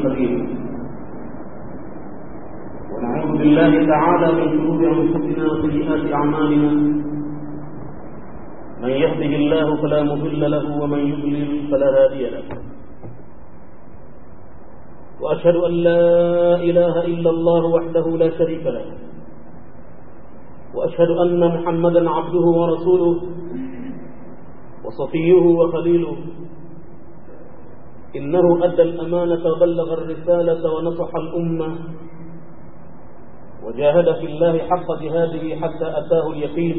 المستقيم ونعوذ بالله تعالى من شرور انفسنا وسيئات اعمالنا من يهده الله فلا مضل له ومن يضلل فلا هادي له واشهد ان لا اله الا الله وحده لا شريك له واشهد ان محمدا عبده ورسوله وصفيه وخليله إنه أدى الأمانة وبلغ الرسالة ونصح الأمة وجاهد في الله حق جهاده حتى أتاه اليقين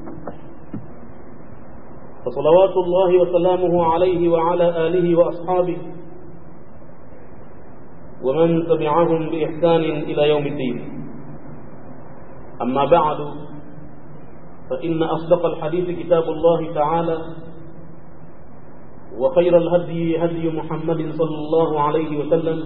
فصلوات الله وسلامه عليه وعلى آله وأصحابه ومن تبعهم بإحسان إلى يوم الدين أما بعد فإن أصدق الحديث كتاب الله تعالى وخير الهدي هدي محمد صلى الله عليه وسلم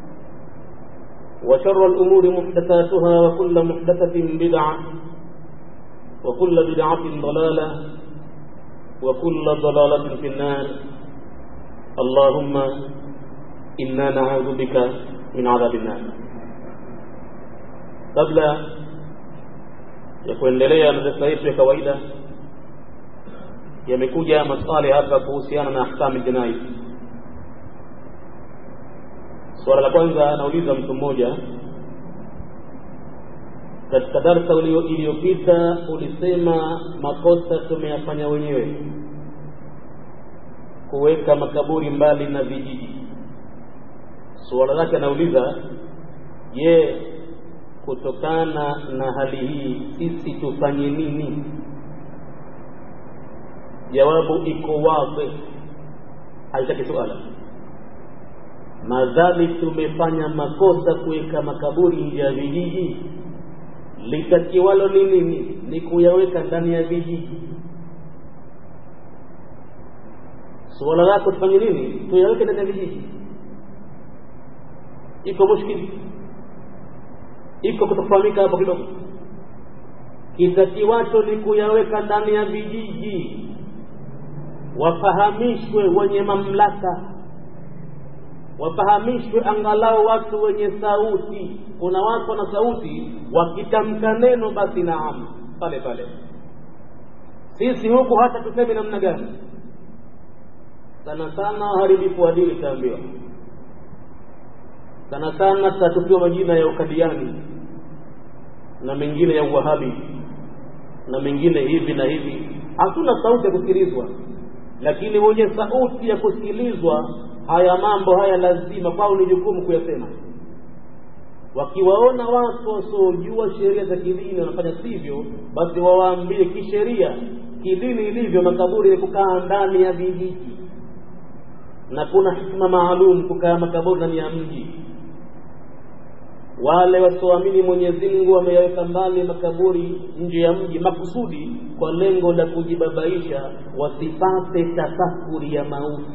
وشر الأمور محدثاتها وكل محدثة بدعة وكل بدعة ضلالة وكل ضلالة في النار اللهم إنا نعوذ بك من عذاب النار قبل ya kuendelea na darasa yetu ya kawaida yamekuja maswali hapa kuhusiana na ahkamu jinai swala la kwanza anauliza mtu mmoja katika darsa iliyopita ulisema makosa tumeyafanya wenyewe kuweka makaburi mbali na vijiji suala lake anauliza je kutokana na hali hii sisi tufanye nini jawabu iko wazi haitaki suala madhali tumefanya makosa kuweka makaburi nje ya vijiji litakiwalo ni nini ni kuyaweka ndani ya vijiji suala lako tufanye nini tuyaweke ndani ya vijiji iko mushkili iko kutofahamika hapo kidogo kitakiwacho ni kuyaweka ndani ya vijiji wafahamishwe wenye mamlaka wafahamishwe angalau watu wenye sauti kuna watu wana sauti wakitamka neno basi naam pale pale sisi huku hata tuseme namna gani sana sana waharibifu wa dini itaambiwa sana sana tutatupiwa majina ya ukadiani na mengine ya uwahabi na mengine hivi na hivi hatuna sauti ya kusikilizwa lakini wenye sauti ya kusikilizwa haya mambo haya lazima kwao ni jukumu kuyasema wakiwaona watu wasiojua sheria za kidini wanafanya sivyo basi wawaambie kisheria kidini ilivyo makaburi ni kukaa ndani ya vijiji na kuna hikma maalum kukaa makaburi ndani ya mji wale wasioamini Mwenyezi Mungu wameyaweka mbali makaburi nje ya mji makusudi kwa lengo la kujibabaisha wasipate tafakuri ya mauti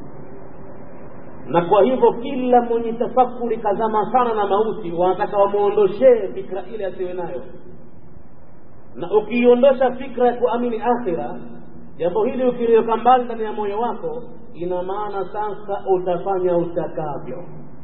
na kwa hivyo kila mwenye tafakuri kazama sana na mauti wanataka wamwondoshee fikra ile asiwe nayo na ukiondosha fikra ya kuamini akhira jambo hili ukiliweka mbali ndani ya moyo wako ina maana sasa utafanya utakavyo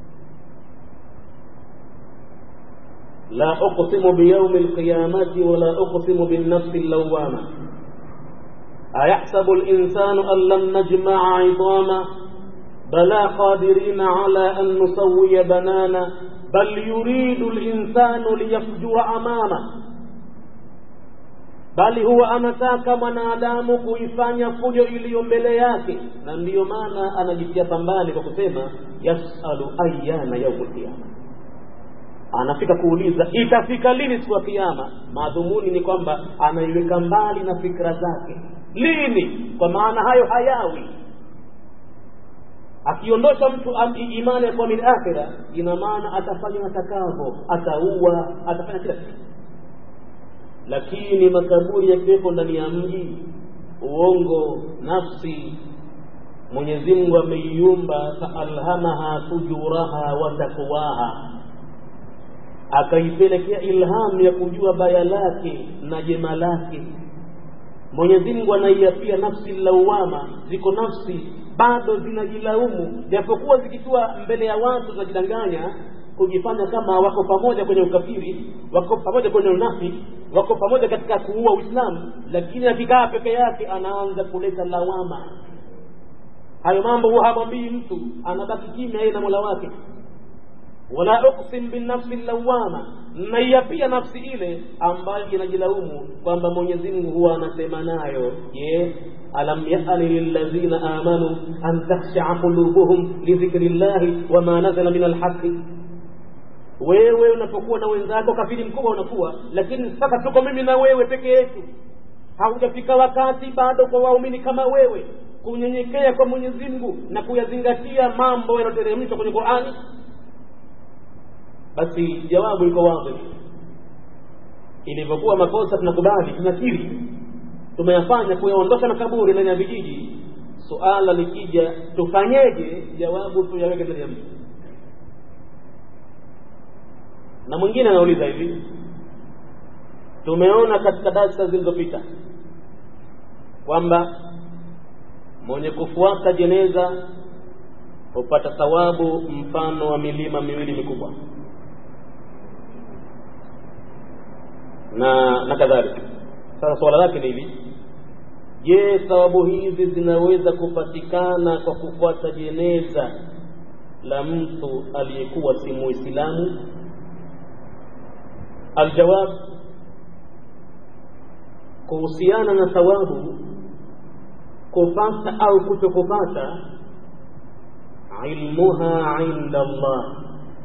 لا أقسم بيوم القيامة ولا أقسم بالنفس اللوامة أيحسب الإنسان أن لم نجمع عظاما بلى قادرين على أن نسوي بنانا بل يريد الإنسان ليفجر أمامه bali huwa anataka mwanadamu kuifanya fujo iliyo mbele yake na ndiyo maana anajitia pambani kwa kusema yasalu ayana yaumul qiyama anafika kuuliza itafika lini siku ya kiyama madhumuni ni kwamba anaiweka mbali na fikra zake lini kwa maana hayo hayawi akiondosha mtu imani ya kuamini akhira ina maana atafanya matakavo ataua atafanya kila kitu lakini makaburi yakiwepo ndani ya mji uongo nafsi mwenyezi mungu ameiumba faalhamaha fujuraha wa takwaha akaipelekea ilhamu ya kujua baya lake na jema lake mwenyezi mungu anaiapia nafsi lawama ziko nafsi bado zinajilaumu japokuwa zikitua mbele ya watu zinajidanganya kujifanya kama wako pamoja kwenye ukafiri wako pamoja kwenye unafiki wako pamoja katika kuua uislamu lakini akikaa peke yake anaanza kuleta lawama hayo mambo huwa hamwambii mtu anabaki kimya yeye na mola wake wala uksim binafsi lawama naiapia nafsi ile ambayo inajilaumu kwamba mwenyezi mungu huwa anasema nayo je alam yani lilladhina amanu an takhshaa qulubuhum lidhikri llahi wama nazala min alhaqi wewe unapokuwa na wenzako kafiri mkubwa unakuwa lakini sasa tuko mimi na wewe peke yetu haujafika wakati bado kwa waumini kama wewe kunyenyekea kwa mwenyezi mungu na kuyazingatia mambo yanayoteremshwa kwenye qurani basi jawabu liko wazi ilivyokuwa makosa tunakubali tunakiri tumeyafanya kuyaondosha makaburi ndani ya vijiji suala likija tufanyeje jawabu tuyaweke ndani ya mji na mwingine anauliza hivi tumeona katika darsa zilizopita kwamba mwenye kufuata jeneza hupata thawabu mfano wa milima miwili mikubwa na na kadhalika sasa swala lake ni hili je thawabu hizi zinaweza kupatikana kwa kufuata jeneza la mtu aliyekuwa si muislamu aljawab kuhusiana na thawabu kupata au kutokupata ilmuha inda Allah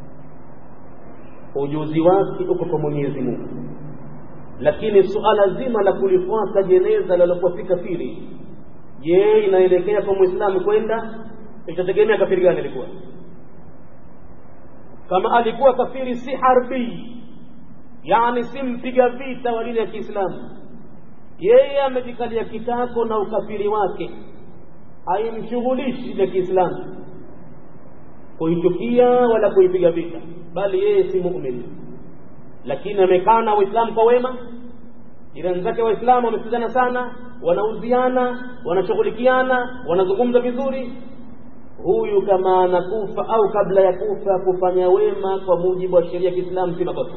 ujuzi wake uko kwa Mwenyezi Mungu lakini suala zima la kulifuata jeneza lalopofika kafiri je inaelekea kwa muislamu kwenda itategemea kafiri gani alikuwa kama alikuwa kafiri si harbii yani si mpiga vita wa dini ya kiislamu yeye amejikalia kitako na ukafiri wake haimshughulishi dini ya kiislamu kuichukia wala kuipiga vita bali yeye si mumin lakini amekaa na waislamu kwa wema jirani zake waislamu wamesikizana sana wanauziana wanashughulikiana wanazungumza vizuri huyu kama anakufa au kabla ya kufa kufanya wema kwa mujibu wa sheria ya kiislamu si makosa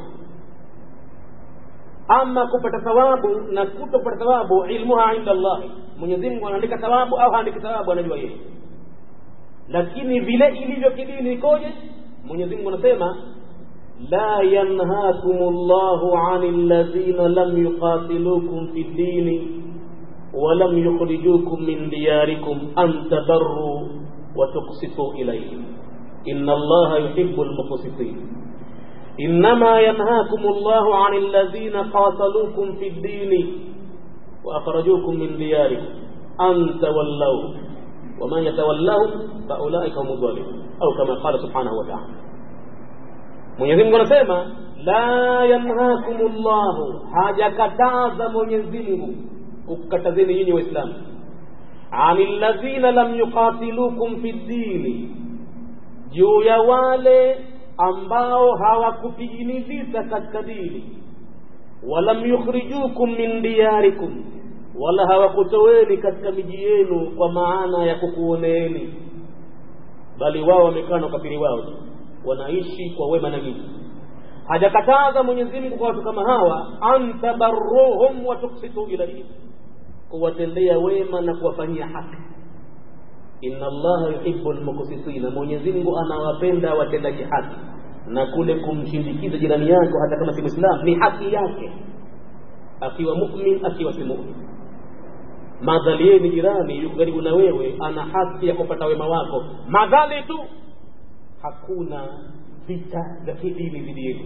ama kupata thawabu na kutopata thawabu ilmuha inda llahi mwenyezi mungu anaandika thawabu au haandiki thawabu anajua yeye lakini vile ilivyo kidini ikoje mwenyezi mungu anasema la yanhakum llahu ani ladhina lam yuqatilukum fi ddini ولم يخرجوكم من دياركم أن تبروا وتقسطوا إليهم إن الله يحب المقسطين إنما ينهاكم الله عن الذين قاتلوكم في الدين وأخرجوكم من دياركم أن تولوا ومن يتولهم فأولئك هم الظالمون أو كما قال سبحانه وتعالى Mwenyezi Mungu anasema la yanhakum llahu, hajakataza Mwenyezi Mungu kukatazeni nyinyi Waislamu ani alladhina lam yuqatilukum fi ddini, juu ya wale ambao hawakupigini vita katika dini, walam yukhrijukum min diyarikum, wala hawakutoweni katika miji yenu kwa maana ya kukuoneeni, bali wao wamekaa na ukafiri wao wanaishi kwa wema na nyinyi. Hajakataza Mwenyezi Mungu kwa watu kama hawa, an tabarruhum wa tuksitu ilaihim, kuwatendea wema na kuwafanyia haki. Inna Allaha yuhibbu almuqsitina, Mwenyezi Mungu anawapenda watendaji haki. Na kule kumshindikiza jirani yako hata kama si Muislam ni haki yake, akiwa mu'min, akiwa si mu'min. Madhali yeye ni jirani, yuko karibu na wewe, ana haki ya kupata wema wako, madhali tu hakuna vita vya kidini dhidi yenu.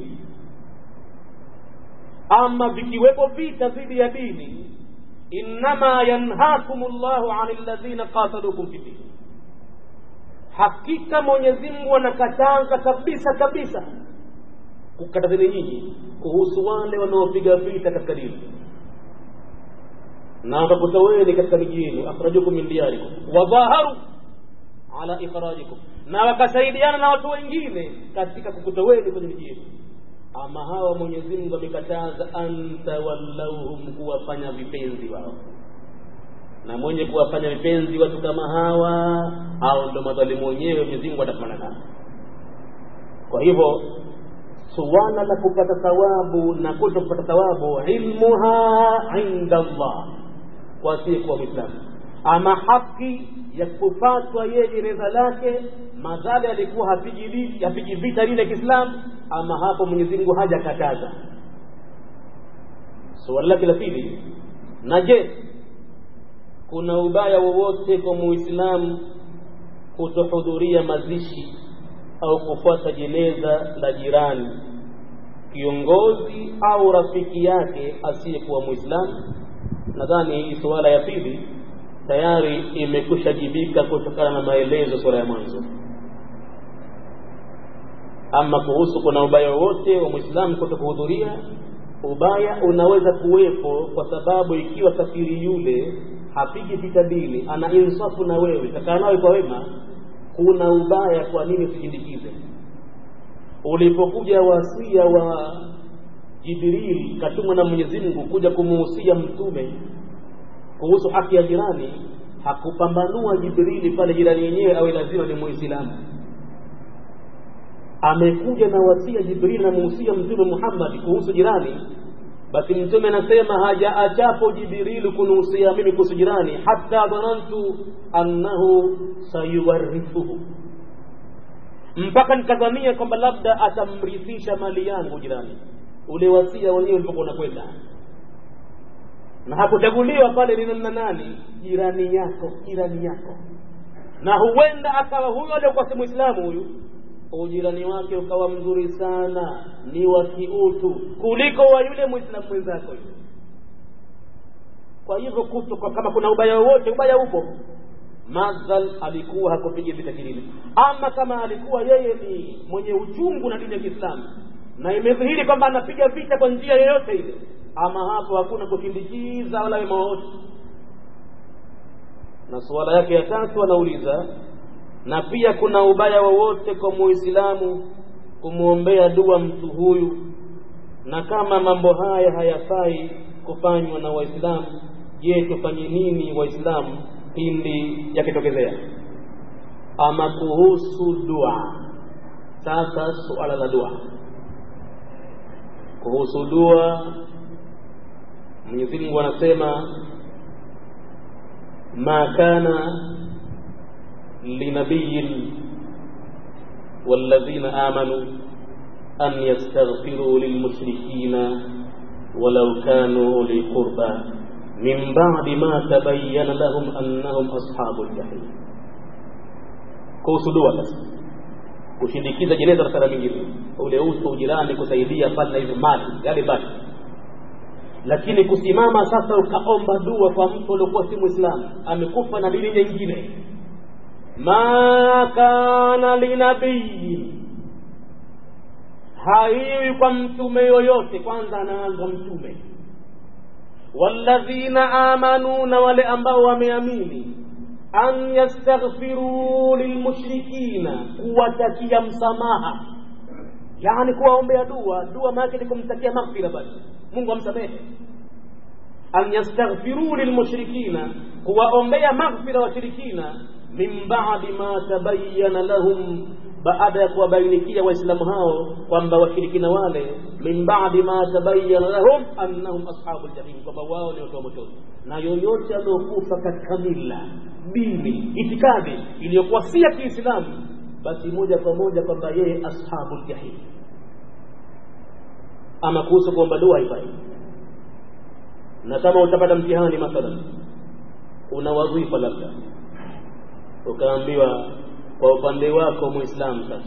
Ama vikiwepo vita dhidi ya dini, innama yanhakum llahu ani alladhina qatalukum fi dini, hakika Mwenyezi Mungu anakataza kabisa kabisa kukatazeni nyinyi kuhusu wale wanaopiga vita katika dini na wakakutoweni katika miji yenu, akhrajukum min diyarikum wadhaharu ala ikhrajikum, na wakasaidiana na watu wengine katika kukutoweni kwenye miji yenu. Ama hawa Mwenyezi Mungu amekataza, antawallauhum, kuwafanya vipenzi wao. na mwenye kuwafanya vipenzi watu kama hawa au ndo madhalimu wenyewe Mwenyezi Mungu atafanana nao kwa hivyo suala la kupata thawabu na kuto kupata thawabu ilmuha inda Allah kwa asiyekuwa mwislamu ama haki ya kufatwa yeye gereza lake madhali alikuwa hapigi vita lile kiislamu ama hapo mwenyezi mungu hajakataza suala lake la pili na je kuna ubaya wowote kwa muislamu kutohudhuria mazishi au kufuata jeneza la jirani kiongozi au rafiki yake asiyekuwa muislamu nadhani hii suala ya pili tayari imekwisha jibika kutokana na maelezo sura ya mwanzo ama kuhusu kuna ubaya wowote wa mwislamu kuto kuhudhuria ubaya unaweza kuwepo kwa sababu ikiwa kafiri yule hapigi vita dini ana insafu na wewe kakaa nawe kwa wema kuna ubaya kwa nini usishindikize ulipokuja wasia wa jibril katumwa na mwenyezi mungu kuja kumuhusia mtume kuhusu haki ya jirani hakupambanua jibrili pale jirani yenyewe awe lazima ni muislamu amekuja na wasia jibrili namuhusia mtume muhammadi kuhusu jirani basi mtume anasema hajaachapo jibrilu kunuhusia mimi kuhusu jirani hata dhanantu annahu sayuwarithuhu mpaka nikadhania kwamba labda atamrithisha mali yangu jirani ule wasia wenyewe ulipokuwa unakwenda na hakuchaguliwa pale ni namna nani jirani yako jirani yako na huenda akawa huyo aliokuwa si mwislamu huyu ujirani wake ukawa mzuri sana ni wa kiutu kuliko wa yule mwislamu mwenzako yule kwa hivyo kuto kwa kama kuna ubaya wowote ubaya upo madhal alikuwa hakupiga vita kilini ama kama alikuwa yeye ni mwenye uchungu na dini ya kiislamu na imedhihiri kwamba anapiga vita kwa njia yoyote ile ama hapo hakuna kusindikiza wala wema wowote na suala yake ya tatu anauliza na pia kuna ubaya wowote kwa muislamu kumwombea dua mtu huyu na kama mambo haya hayafai kufanywa na waislamu je tufanye nini waislamu pindi yakitokezea ama kuhusu dua sasa suala la dua kuhusu dua mwenyezi mungu anasema ma kana linabiyin والذين آمنوا أن يستغفروا للمشركين ولو كانوا أولي قربى من بعد ما تبين لهم أنهم أصحاب الجحيم kuhusu dua sasa kushindikiza jeneza na sala mingine ule uso ujirani kusaidia pale na hizo mali yale basi lakini kusimama sasa ukaomba dua kwa mtu uliokuwa si mwislamu amekufa na dini nyingine ma kana linabii haiwi kwa mtume yoyote kwanza anaanza mtume walladhina amanu na wale ambao wameamini an yastaghfiruu lilmushrikina kuwatakia msamaha yani kuwaombea dua dua maake ni kumtakia maghfira basi mungu amsamehe an yastaghfiruu lilmushrikina kuwaombea maghfira washirikina min badi ma tabayana lahum baada ya kuwabainikia waislamu hao kwamba washirikina wale min badi ma tabayana lahum annahum ashabu ljahim kwamba wao ni watu wa motoni na yoyote aliokufa katika mila dini itikadi iliyokuwa si ya kiislamu basi moja kwa moja kwamba yeye ashabu ljahim ama kuhusu kuomba dua haifai na kama utapata mtihani mathalan una wadhifa labda ukaambiwa kwa upande wako muislamu sasa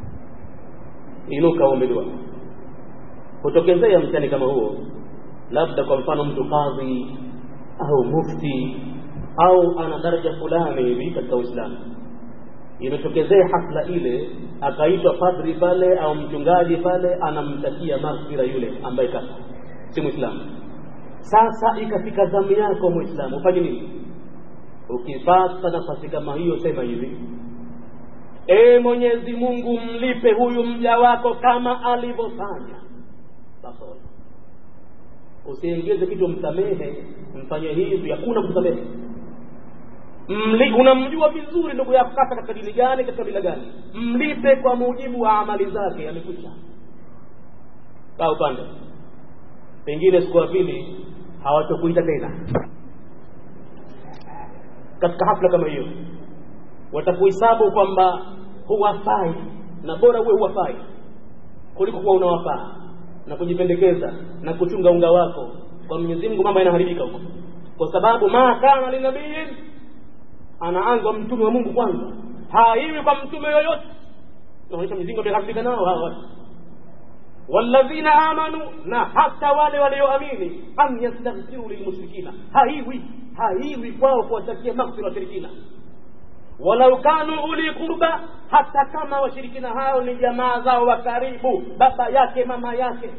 inuka uombe dua kutokezea mtihani kama huo labda kwa mfano mtu kadhi au mufti au ana daraja fulani hivi katika uislamu imetokezea hafla ile akaitwa padri pale au mchungaji pale anamtakia maghfira yule ambaye kafa si mwislamu sasa ikafika zamu yako mwislamu ufanye nini ukipata nafasi kama hiyo sema hivi e mwenyezi mungu mlipe huyu mja wako kama alivyofanya basi usiengeze kitu msamehe mfanye hivi hakuna kumsamehe Mli, unamjua vizuri ndugu yako kaka katika dini gani katika bila gani mlipe kwa mujibu wa amali zake amekwisha kaa upande pengine siku ya pili hawatokuita tena katika hafla kama hiyo watakuhesabu kwamba huwafai na bora uwe huwafai kuliko kuwa unawafaa na kujipendekeza na kuchunga unga wako kwa Mwenyezi Mungu mambo yanaharibika huko kwa sababu ma kana linabiyin anaanza mtume wa Mungu kwanza haiwi kwa mtume yoyote naonyesha Mwenyezi Mungu ameharibika nao hawa watu walladhina amanu na hata wale walioamini an yastaghfiru lilmushrikina haiwi haiwi kwao kuwatakia maghfira washirikina walau kanu uli qurba hata kama washirikina hao ni jamaa zao wa karibu baba yake mama yake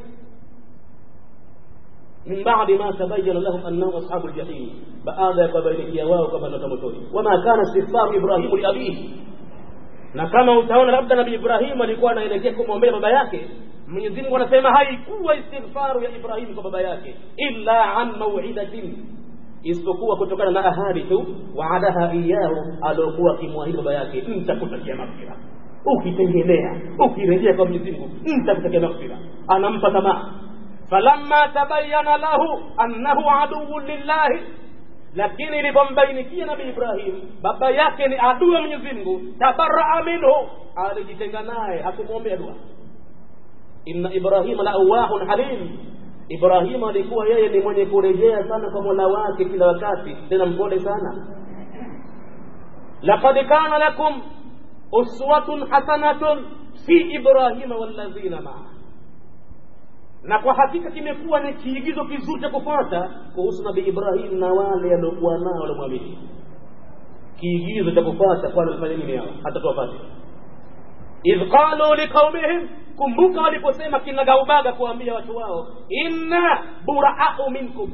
min ba'di ma tabayyana lahum annahum ashabul jahim baada ya kubainikia wao kama ndio motoni wama kana istighfaru ibrahimu li abihi na kama utaona labda nabii ibrahim alikuwa anaelekea kumwombea baba yake Mwenyezi Mungu anasema haikuwa istighfaru ya Ibrahim kwa baba yake illa an mau'idatin isipokuwa kutokana na ahadi tu waadaha iyahu aliokuwa akimwahidi baba yake nitakutakia maghfira ukitengenea ukirejea kwa Mwenyezi Mungu nitakutakia maghfira anampa tamaa falamma tabayyana lahu annahu aduwwun lillahi lakini ilipombainikia nabii Ibrahim baba yake ni adui wa Mwenyezi Mungu tabaraa minhu alijitenga naye hakumwombea dua inna ibrahima la awahun halim ibrahima alikuwa yeye ni mwenye kurejea sana kwa mola wake kila wakati tena mpole sana laqad kana lakum uswatun hasanatun fi ibrahima walladhina maa na kwa hakika kimekuwa ni kiigizo kizuri cha kufuata kuhusu nabii ibrahim na wale aliokuwa nao waliomwamini kiigizo cha kufuata kwani walifanya nini hao hata tuwapate idh qalu liqaumihim kumbuka waliposema kinagaubaga kuambia watu wao inna buraau minkum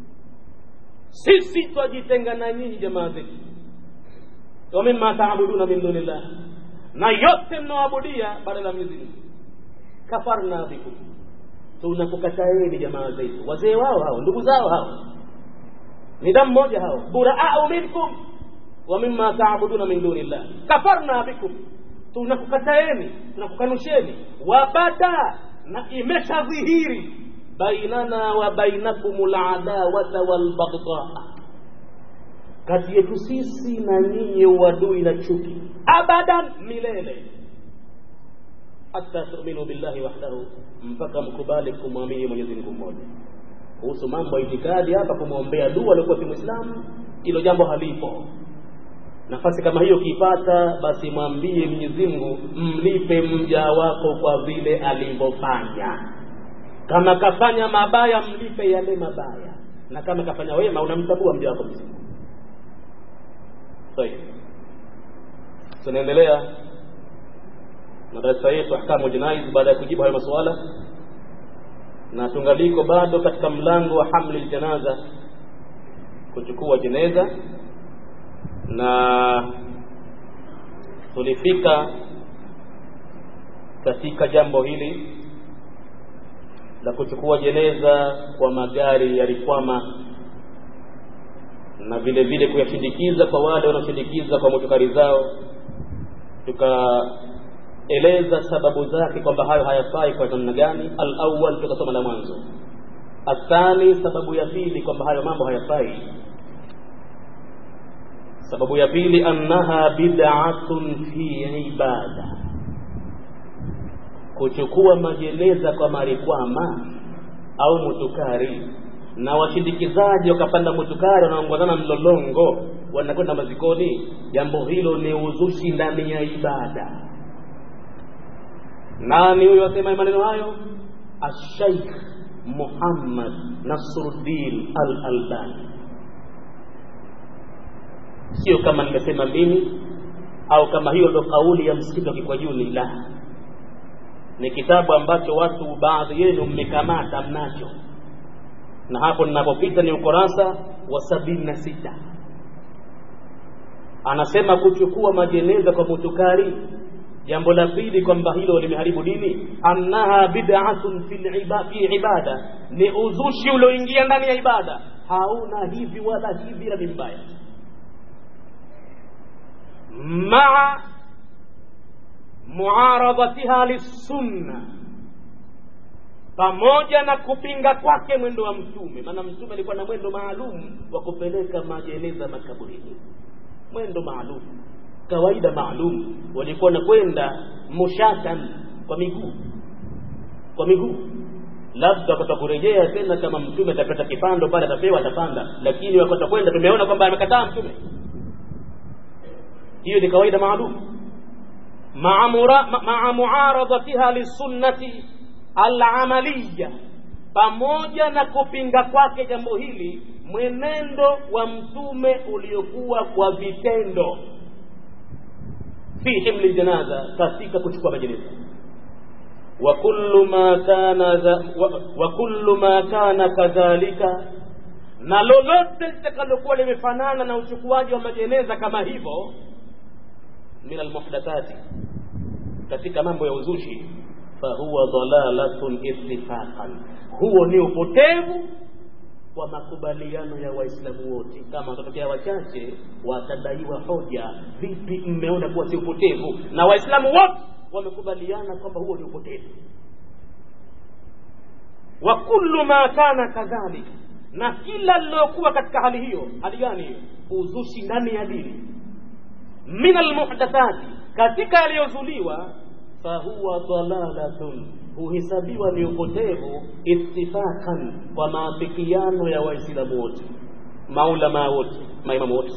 sisi twajitenga na nyinyi jamaa zetu wa mimma taabuduna min dunillah na yote mnaoabudia badala ya Mwenyezi Mungu kafarna bikum tunakukataeni jamaa zetu wazee wao hao ndugu zao hao ni damu moja hao buraau minkum wa mimma taabuduna min dunillah kafarna bikum tunakukataeni tunakukanusheni wabada na imeshadhihiri bainana wa bainakum ladawata walbagdaa kati yetu sisi na nyinyi uadui na chuki abadan milele hata tuminu billahi wahdahu mpaka mkubali kumwamini mwenyezi mungu mmoja kuhusu mambo ya itikadi hapa kumwombea dua aliokuwa si mwislamu hilo jambo halipo nafasi kama hiyo ukiipata basi mwambie Mwenyezi Mungu mlipe mja wako kwa vile alivyofanya kama kafanya mabaya mlipe yale mabaya na kama kafanya wema unamtambua mja wako Mwenyezi Mungu طيب tunaendelea na darasa yetu ahkamu jinais baada ya kujibu hayo masuala na tungaliko bado katika mlango wa hamli janaza kuchukua jeneza na tulifika katika jambo hili la kuchukua jeneza kwa magari yalikwama na vile vile kuyashindikiza kwa wale wanaoshindikiza kwa motukari zao tukaeleza sababu zake kwamba hayo hayafai kwa namna gani alawal tukasoma la mwanzo athani sababu ya pili kwamba hayo mambo hayafai sababu ya pili annaha bid'atun fi ibada kuchukua majeneza kwa marikwama au mutukari na washindikizaji wakapanda mutukari wanaongozana mlolongo wanakwenda mazikoni jambo hilo ni uzushi ndani ya ibada nani huyo asema maneno hayo ashaikh muhammad nasruddin al albani sio kama nimesema mimi au kama hiyo ndo kauli ya msikiti wa Kikwajuni, la, ni kitabu ambacho watu baadhi yenu mmekamata mnacho, na hapo ninapopita ni ukurasa wa sabini na sita. Anasema kuchukua majeneza kwa mutukari, jambo la pili kwamba hilo limeharibu dini, annaha bid'atun fi ibada, ni uzushi ulioingia ndani ya ibada, hauna hivi wala hivi, na ni mbaya maa muaradhatiha lissunna pamoja na kupinga kwake mwendo wa mtume maana mtume alikuwa na mwendo maalum wa kupeleka majeneza makaburini mwendo maalum kawaida maalum walikuwa nakwenda mushatan kwa miguu kwa miguu labda wakati kurejea tena kama mtume atapata kipando pale atapewa atapanda lakini wakati kwenda tumeona kwamba amekataa mtume hiyo ni kawaida maalum maa muaradhatiha lisunnati alamaliya pamoja na kupinga kwake jambo hili mwenendo wa mtume uliokuwa kwa vitendo fi himli janaza katika kuchukua majeneza wa kullu ma kana wa, wa kullu ma kana kadhalika na lolote litakalokuwa limefanana na uchukuaji wa majeneza kama hivyo min almuhdathati katika mambo ya uzushi fahuwa dalalatun ittifaqan huo ni upotevu kwa makubaliano ya waislamu wote kama watatokea wachache watadaiwa hoja vipi mmeona kuwa si upotevu na waislamu wote wamekubaliana kwamba huo ni upotevu wa kullu ma kana kadhalika na kila lilokuwa katika hali hiyo hali gani hiyo uzushi ndani ya dini min almuhdathati katika yaliyozuliwa fahuwa dalalatun huhesabiwa ni upotevu ittifaqan kwa maafikiano ya waislamu wote maulamaa wote maimamu wote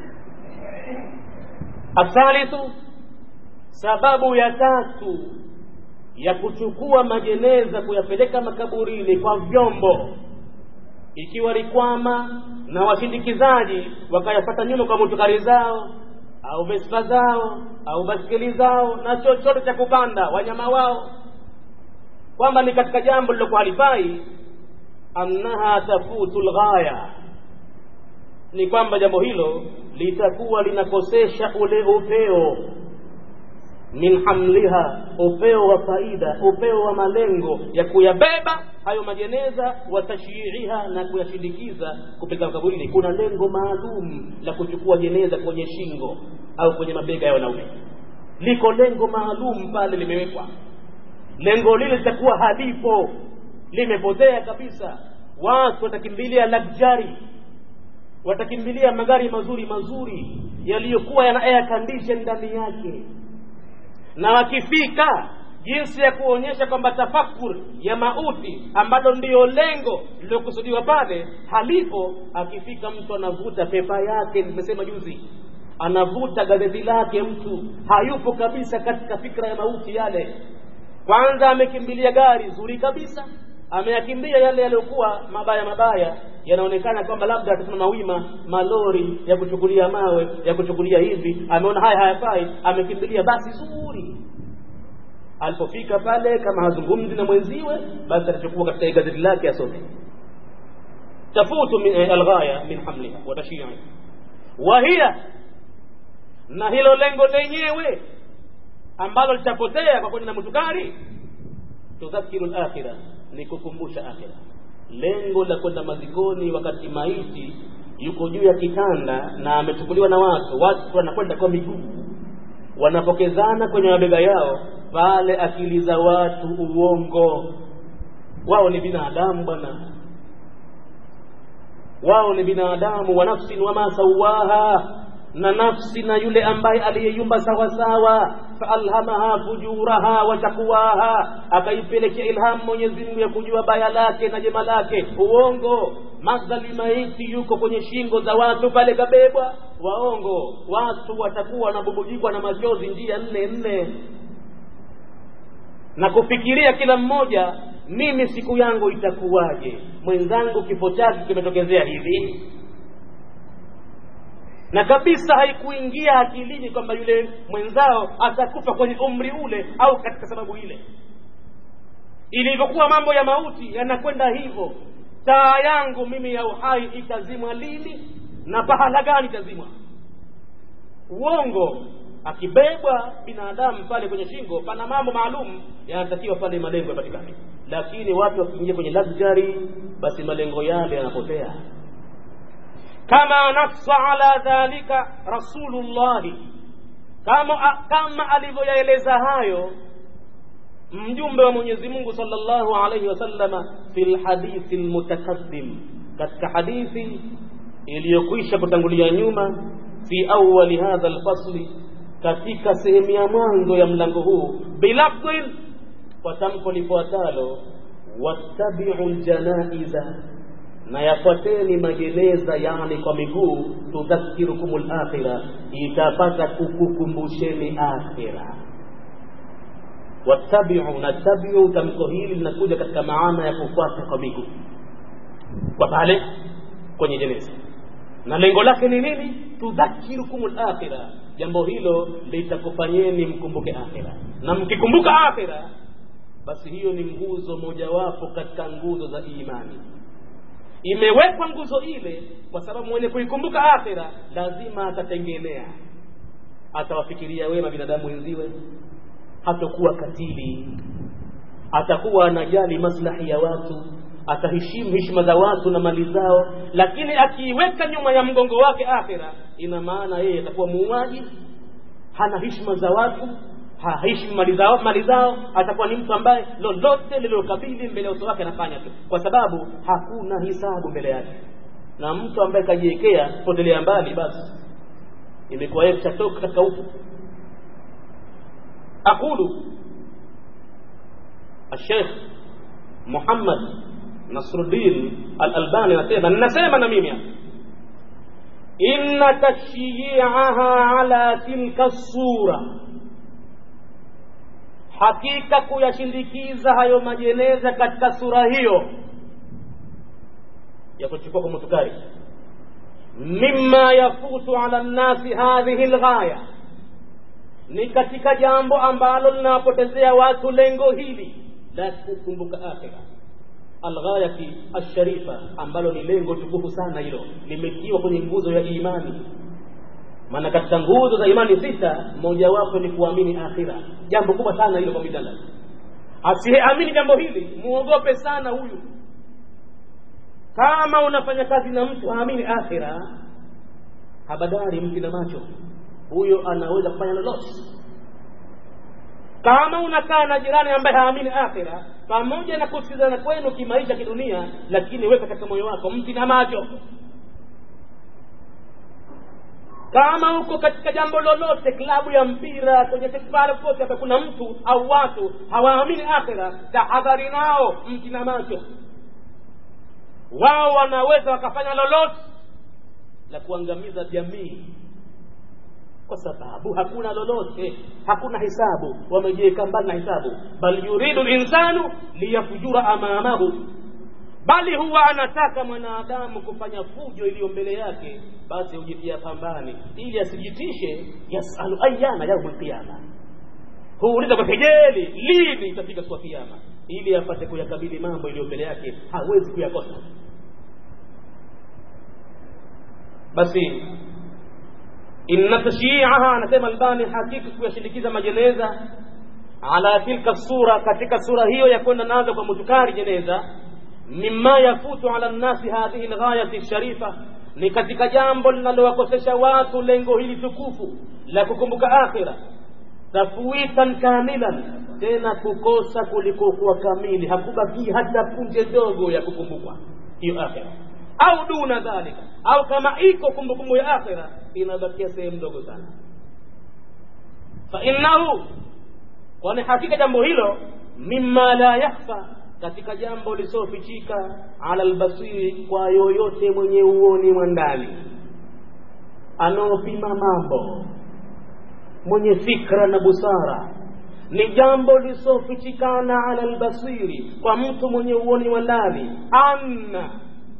athalithu sababu ya tatu ya kuchukua majeneza kuyapeleka makaburini kwa vyombo ikiwa rikwama na washindikizaji wakayapata nyuma kwa motukari zao au vespa zao au baskeli zao na chochote cha kupanda wanyama wao kwamba ni katika jambo lilokuwa halifai annaha tafutu lghaya ni kwamba jambo hilo litakuwa linakosesha ule upeo min hamliha upeo wa faida upeo wa malengo ya kuyabeba hayo majeneza wa tashyiiha na kuyashindikiza kupeleka kaburini kuna lengo maalum la kuchukua jeneza kwenye shingo au kwenye mabega ya wanaume liko lengo maalum pale limewekwa lengo lile litakuwa halipo limepotea kabisa watu watakimbilia luxury watakimbilia magari mazuri mazuri yaliyokuwa yana air condition ndani yake na wakifika jinsi ya kuonyesha kwamba tafakur ya mauti ambalo ndiyo lengo lililokusudiwa pale halipo akifika mtu anavuta pepa yake nimesema juzi anavuta gazeti lake mtu hayupo kabisa katika fikra ya mauti yale kwanza amekimbilia gari zuri kabisa ameyakimbia yale yaliyokuwa mabaya mabaya yanaonekana kwamba labda atasimama wima malori ya kuchukulia mawe ya kuchukulia hivi ameona haya hayafai amekimbilia basi zuri alipofika pale kama hazungumzi na mwenziwe basi atachukua katika gazeti lake asome tafutu min eh, alghaya min hamliha wa tashyi'i wa hiya na hilo lengo lenyewe ambalo litapotea kwa kwenda na mutukari tudhakiru lakhira ni kukumbusha akhira lengo la kwenda mazikoni wakati maiti yuko juu ya kitanda na amechukuliwa na watu watu wanakwenda kwa miguu wanapokezana kwenye mabega yao pale akili za watu uongo wao ni binadamu bwana wao ni binadamu wa nafsin wama sawaha na nafsi na yule ambaye aliyeyumba sawasawa faalhamaha fujuraha wa takwaha akaipelekea ilhamu Mwenyezi Mungu ya kujua baya lake na jema lake uongo madhali maiti yuko kwenye shingo za watu pale kabebwa waongo watu watakuwa wanabubujikwa na machozi njia nne nne na kufikiria kila mmoja mimi siku yangu itakuwaje mwenzangu kifo chake kimetokezea hivi na kabisa haikuingia akilini kwamba yule mwenzao atakufa kwenye umri ule au katika sababu ile ilivyokuwa mambo ya mauti yanakwenda hivyo taa yangu mimi ya uhai itazimwa lini na pahala gani itazimwa uongo akibebwa binadamu pale kwenye shingo pana mambo maalum yanatakiwa pale malengo yapatikane lakini watu wakiingia kwenye luxury basi malengo yale yanapotea kama nassa ala dhalika rasulullahi kama kama alivyoyaeleza hayo mjumbe wa Mwenyezi Mungu sallallahu alayhi wasallama fil hadithi almutakaddim katika hadithi iliyokwisha kutangulia nyuma fi awwali hadha alfasli katika sehemu ya mwanzo ya mlango huu bilafdhin kwa tamko lifuatalo wattabi'u aljanaiza na yafuateni majeneza yani kwa miguu tudhakirukum alakhira itapata kukukumbusheni akhira wattabi'u na tabi'u tamko hili linakuja katika maana ya kufuata kwa miguu kwa pale kwenye jeneza na lengo lake ni nini tudhakirukum alakhira jambo hilo litakufanyeni mkumbuke akhira na mkikumbuka akhira basi hiyo ni nguzo mojawapo katika nguzo za imani imewekwa nguzo ile kwa sababu mwenye kuikumbuka akhira lazima atatengenea atawafikiria wema binadamu wenziwe hatakuwa katili atakuwa anajali maslahi ya watu ataheshimu heshima za watu na mali zao lakini akiiweka nyuma ya mgongo wake akhira ina maana yeye atakuwa muuaji hana heshima za watu haheshimu mali zao mali zao atakuwa ni mtu ambaye lolote lililokabili mbele ya uso wake anafanya tu kwa sababu hakuna hisabu mbele yake na mtu ambaye kajiwekea potelea mbali basi imekuwa yeye kishatoka katika ufu aqulu الشيخ محمد نصر الدين الألباني anasema ninasema na mimi inna tashyi'aha ala tilka sura hakika kuyashindikiza hayo majeneza katika sura hiyo ya kuchukua kwa mutukari mimma yafutu ala nnasi hadhihi lghaya ni katika jambo ambalo linawapotezea watu lengo hili la kukumbuka akhira alghayati alsharifa ambalo ni lengo tukufu sana hilo limetiwa kwenye nguzo ya imani maana katika nguzo za imani sita mojawapo ni kuamini akhira jambo kubwa sana hilo kwa binadamu asiyeamini jambo hili muogope sana huyu kama unafanya kazi na mtu haamini akhira habadari mti na macho huyo anaweza kufanya lolote kama unakaa na jirani ambaye haamini akhira pamoja na kusikizana kwenu kimaisha kidunia lakini weka katika moyo wako mti na macho kama uko katika jambo lolote klabu ya mpira kwenye tekbara kote hapa kuna mtu au watu hawaamini akhira tahadhari nao mti na macho wao wanaweza wakafanya lolote la kuangamiza jamii kwa sababu hakuna lolote hakuna hisabu wamejiweka mbali na hisabu bal yuridu linsanu liyafujura amamahu bali huwa anataka mwanadamu kufanya fujo iliyo mbele yake basi hujitia pambani ili asijitishe yasalu ayana yaumul qiyama huuliza kwa kejeli lini itafika siku ya kiyama ili apate kuyakabili mambo iliyo mbele yake hawezi kuyakosa basi inna tashyi'aha anasema albani hakika kuyashindikiza majeneza ala tilka sura katika sura hiyo ya kwenda nazo kwa mutukari jeneza mimma yafutu ala nnasi hadhihi lghayati sharifa ni katika jambo linalowakosesha watu lengo hili tukufu la kukumbuka akhira tafwitan kamilan tena kukosa kulikokuwa kamili hakubaki hata punje dogo ya kukumbukwa hiyo akhira au duna dhalika au kama iko kumbukumbu ya akhira inabakia sehemu ndogo sana fa innahu kwani hakika jambo hilo mimma la yakhfa katika jambo lisiofichika ala albasiri kwa yoyote mwenye uoni wa ndani anaopima mambo mwenye fikra na busara ni jambo lisiofichikana ala albasiri kwa mtu mwenye uoni wa ndani anna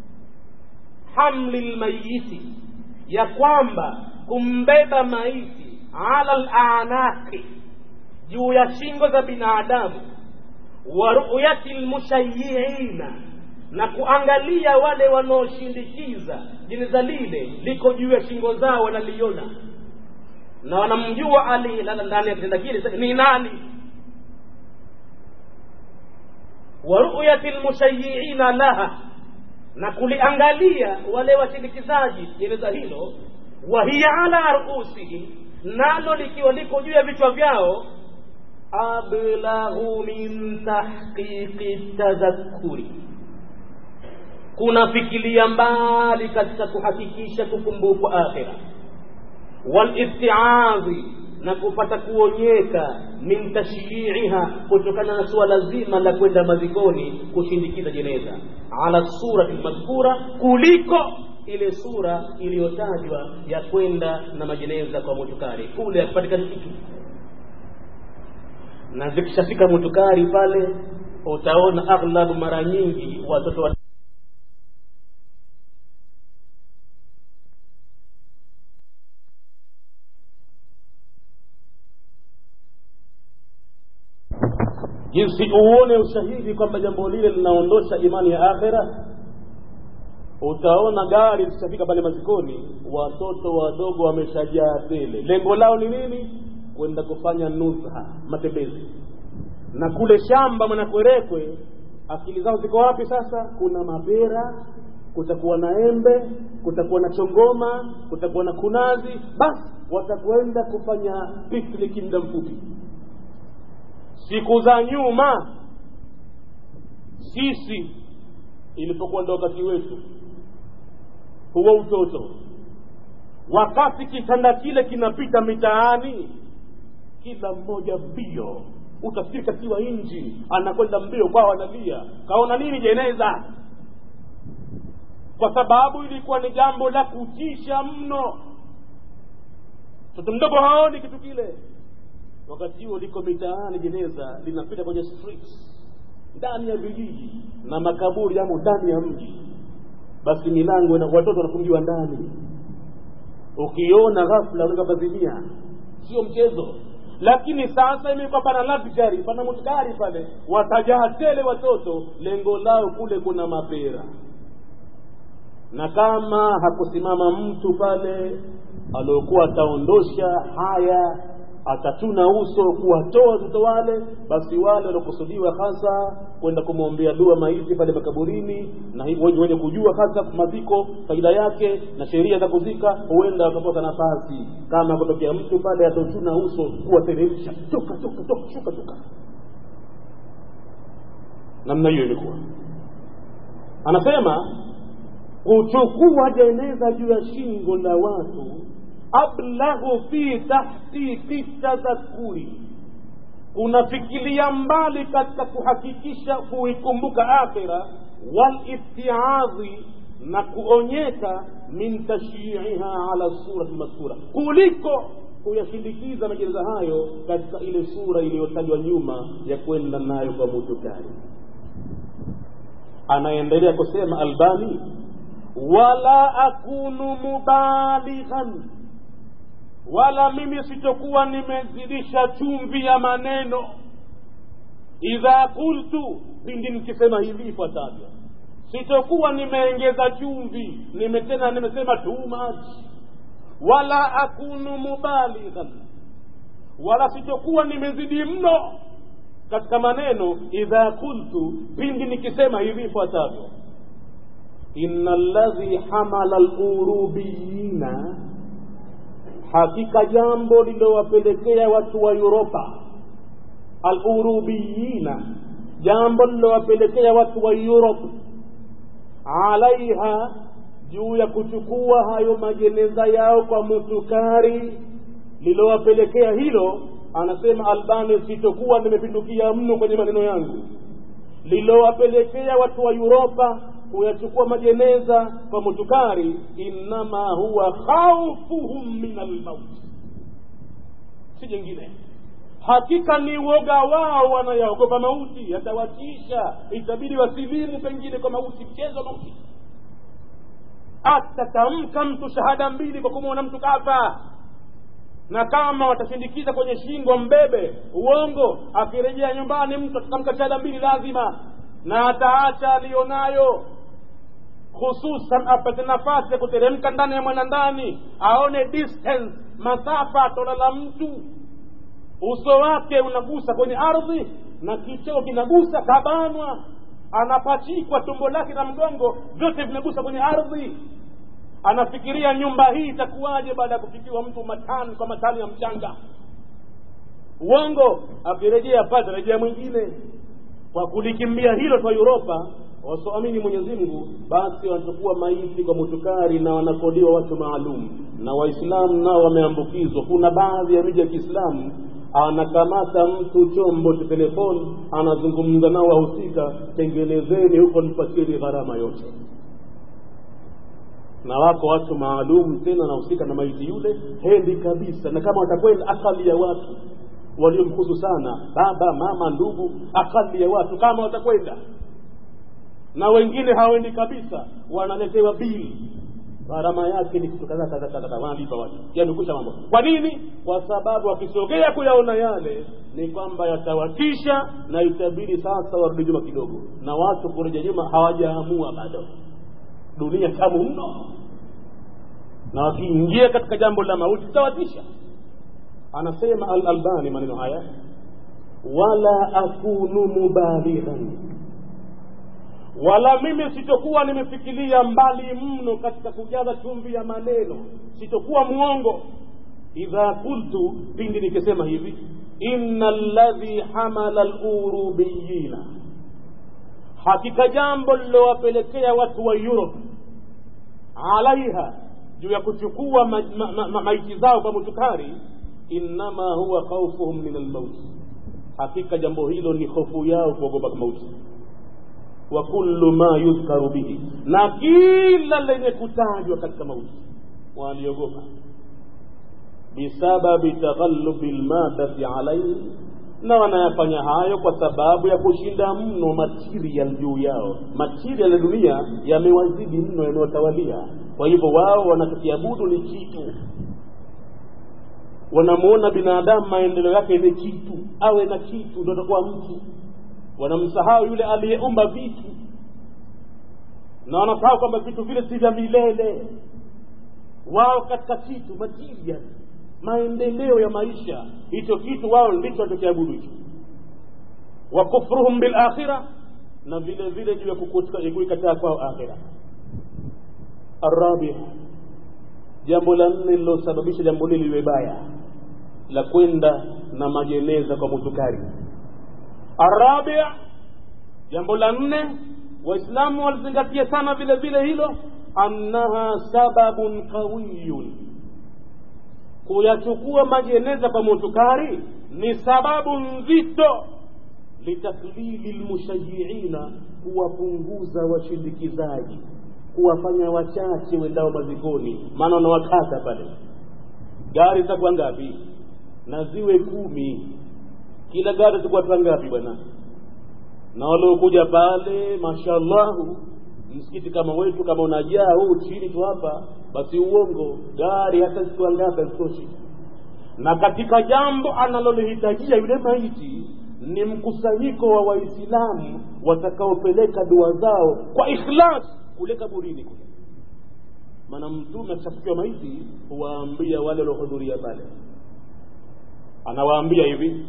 hamli lmayiti ya kwamba kumbeba maiti ala lanaqi juu ya shingo za binadamu wa ruyati lmushayiina na kuangalia wale wanaoshindikiza jeneza lile liko juu ya shingo zao wanaliona na wanamjua aliyelala ndani ya kitanda kile ni nani wa ruyati lmushayiina laha na kuliangalia wale washindikizaji jeneza hilo wa hiya ala ruusihim nalo likiwa liko juu ya vichwa vyao ablahu min tahqiqi tadhakuri kunafikilia mbali katika kuhakikisha kukumbukwa akhira walistiadhi na kupata kuonyeka min tashyiiha kutokana na suala zima la kwenda mazikoni kushindikiza jeneza ala surati lmadhkura kuliko ile sura iliyotajwa ya kwenda na majeneza kwa mutukari kule akipatikana kitu na zikishafika mutukari pale utaona aghlabu mara nyingi watoto wa jinsi uone ushahidi kwamba jambo lile linaondosha imani ya akhira utaona gari zishafika pale mazikoni watoto wadogo wameshajaa tele lengo lao ni nini kwenda kufanya nuzha matembezi na kule shamba mwanakwerekwe akili zao ziko wapi sasa kuna mapera kutakuwa na embe kutakuwa na chongoma kutakuwa na kunazi basi watakwenda kufanya pikniki muda mfupi siku za nyuma sisi ilipokuwa ndo wakati wetu huo utoto wakati kitanda kile kinapita mitaani kila mmoja mbio utafikiri katiwa inji anakwenda mbio kwao analia kaona nini jeneza kwa sababu ilikuwa ni jambo la kutisha mno mtoto mdogo haoni kitu kile wakati huo liko mitaani jeneza linapita kwenye streets ndani ya vijiji na makaburi yamo ndani ya mji basi milango na watoto wanafungiwa ndani ukiona ghafla unaweza kazimia sio mchezo lakini sasa imekuwa pana luxury pana mutkari pale watajaa tele watoto lengo lao kule kuna mapera na kama hakusimama mtu pale aliokuwa ataondosha haya atatuna uso kuwatoa watoto wale basi wale waliokusudiwa hasa kwenda kumwombea dua maiti pale makaburini na hivyo wenye kujua hasa maziko faida yake na sheria za kuzika huenda wakapata nafasi kama kutokea mtu pale atotuna uso kuwateremsha toka toka toka shuka toka namna hiyo ilikuwa anasema kuchukua jeneza juu ya shingo la watu ablaghu fi tahqiqi tadhakuri kunafikilia mbali katika kuhakikisha kuikumbuka akhira walistiadhi na kuonyeka min tashyiiha ala surati lmadhkura kuliko kuyashindikiza majeneza hayo katika ile sura iliyotajwa nyuma ya kwenda nayo kwa mutukari anaendelea kusema albani wala akunu mubalighan wala mimi sitokuwa nimezidisha chumvi ya maneno idha qultu pindi nikisema hivi ifuatavyo sitokuwa nimeongeza chumvi nimetena nimesema too much wala akunu mubalighan wala sitokuwa nimezidi mno katika maneno idha qultu pindi nikisema hivi ifuatavyo inna alladhi hamala alurubiyina hakika jambo lilowapelekea watu wa Uropa alurubiyina jambo lilowapelekea watu wa Europe alaiha juu ya kuchukua hayo majeneza yao kwa mutukari lilowapelekea hilo anasema albani sitokuwa nimepindukia mno kwenye maneno yangu lilowapelekea watu wa Uropa kuyachukua majeneza kwa mutukari innama huwa khaufuhum min almauti si jingine hakika ni uoga wao wanayaogopa mauti yatawatisha itabidi wasilimu pengine kwa mauti mchezo mauti atatamka mtu shahada mbili kwa kumwona mtu kafa na kama watashindikiza kwenye shingo mbebe uongo akirejea nyumbani mtu atatamka shahada mbili lazima na ataacha aliyonayo hususan apate nafasi ya kuteremka ndani ya mwanandani aone distance masafa atolala mtu uso wake unagusa kwenye ardhi na kichoo kinagusa kabanwa anapachikwa tumbo lake na mgongo vyote vinagusa kwenye ardhi anafikiria nyumba hii itakuwaje baada ya kufikiwa mtu matani kwa matani ya mchanga uongo akirejea pale rejea mwingine kwa kulikimbia hilo kwa uropa wasioamini mwenyezi mungu basi wanachukua maiti kwa mutukari na wanakodiwa watu maalum na waislamu nao wameambukizwa kuna baadhi ya miji ya kiislamu anakamata mtu chombo cha telefoni anazungumza nao wahusika tengenezeni huko nipatieni gharama yote na wako watu maalum tena wanahusika na maiti yule hendi kabisa na kama watakwenda akali ya watu waliomhusu sana baba mama ndugu akali ya watu kama watakwenda na wengine hawaendi kabisa wanaletewa bili gharama yake ni kitu kadhaa kadhaa kadhaa wanalipa watu yamekusha mambo kwa nini kwa sababu wakisogea kuyaona yale ni kwamba yatawatisha na itabidi sasa warudi nyuma kidogo na watu kurejea nyuma hawajaamua bado dunia tamu mno na wakiingia katika jambo la mauti itawatisha anasema al-albani maneno haya wala akunu mubalighan wala mimi sitokuwa nimefikiria mbali mno katika kujaza chumvi ya maneno sitokuwa mwongo idha qultu pindi nikisema hivi inna ladhi hamala lurubiyina hakika jambo lilowapelekea watu wa europe alaiha juu ya kuchukua maiti ma, ma, ma, maiti zao kwa mutukari innama huwa khaufuhum min almauti hakika jambo hilo ni hofu yao kuogopa mauti wa kullu ma yudhkaru bihi na kila lenye kutajwa katika mauti waliogopa bisababi taghallubi lmadati alaihi na wanayafanya hayo kwa sababu ya kushinda mno material juu yao material ya dunia yamewazidi mno yamewatawalia kwa hivyo wao wanachokiabudu ni kitu wanamuona binadamu maendeleo yake ni kitu awe na kitu ndo atakuwa mtu wanamsahau yule aliyeumba vitu na wanasahau kwamba vitu vile si vya milele wao katika kitu material maendeleo ya maisha hicho kitu wao ndicho wanachokiabudu hicho wa kufruhum bilakhira na vile vile juu ya kuikataa kwao akhira arabia jambo la nne lilosababisha jambo hili liwe baya la kwenda na majeneza kwa mutukari arabia jambo la nne waislamu walizingatia sana vile vile hilo annaha sababun qawiyun kuyachukua majeneza kwa mutukari ni sababu nzito litaklili lmushayiina kuwapunguza washindikizaji kuwafanya wachache wendao mazikoni maana wanawakata pale gari zitakuwa ngapi na ziwe kumi kila gari zitakuwa ta ngapi bwana na waliokuja pale mashallahu msikiti kama wetu kama unajaa huu chini tu hapa basi uongo gari hata zikiwa ngapi hazitoshi na katika jambo analolihitajia yule maiti ni mkusanyiko wa waislamu watakaopeleka dua zao kwa ikhlas kule kaburini kule maana mtume akishafikiwa maiti huwaambia wale waliohudhuria pale anawaambia hivi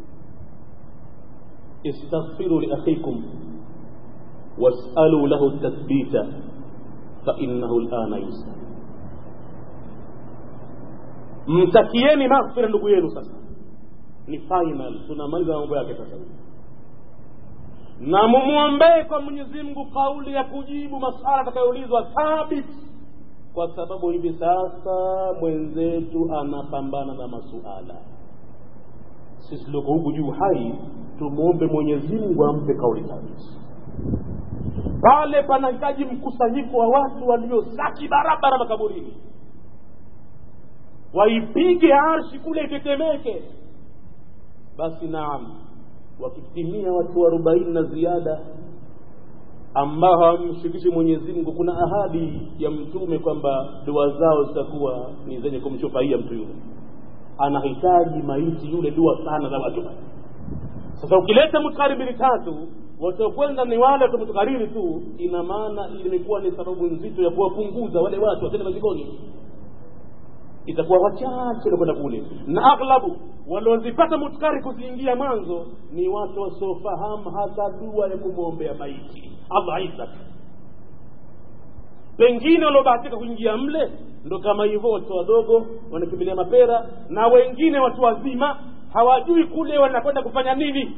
istaghfiru liakhikum wasalu lahu tathbita fainahu lana yusal mtakieni maghfira ndugu yenu sasa ni final tunamaliza mambo yake sasa na mumwombee kwa mwenyezi mungu kauli ya kujibu masala atakayoulizwa thabit kwa sababu hivi sasa mwenzetu anapambana na masuala sisi tulioko huku juu hai tumwombe mwenyezi mungu ampe kauli thabit pale panahitaji mkusanyiko wa watu waliosaki barabara makaburini waipige arshi kule itetemeke basi naam wakitimia watu arobaini na ziada ambao hawamshirikishi mwenyezi mungu kuna ahadi ya mtume kwamba dua zao zitakuwa ni zenye kumshufaia mtu yule anahitaji maiti yule dua sana za watu sasa ukileta mutkari mbili tatu watakwenda ni wale watamtukariri tu ina maana imekuwa ni sababu nzito ya kuwapunguza wale watu watende mazikoni itakuwa wachache nakwenda kule na aghlabu waliozipata mutkari kuziingia mwanzo ni watu wasiofahamu hata dua ya kumwombea maiti allah isa pengine waliobahatika kuingia mle ndo kama hivyo watoto wadogo wanakimbilia mapera na wengine watu wazima hawajui kule wanakwenda kufanya nini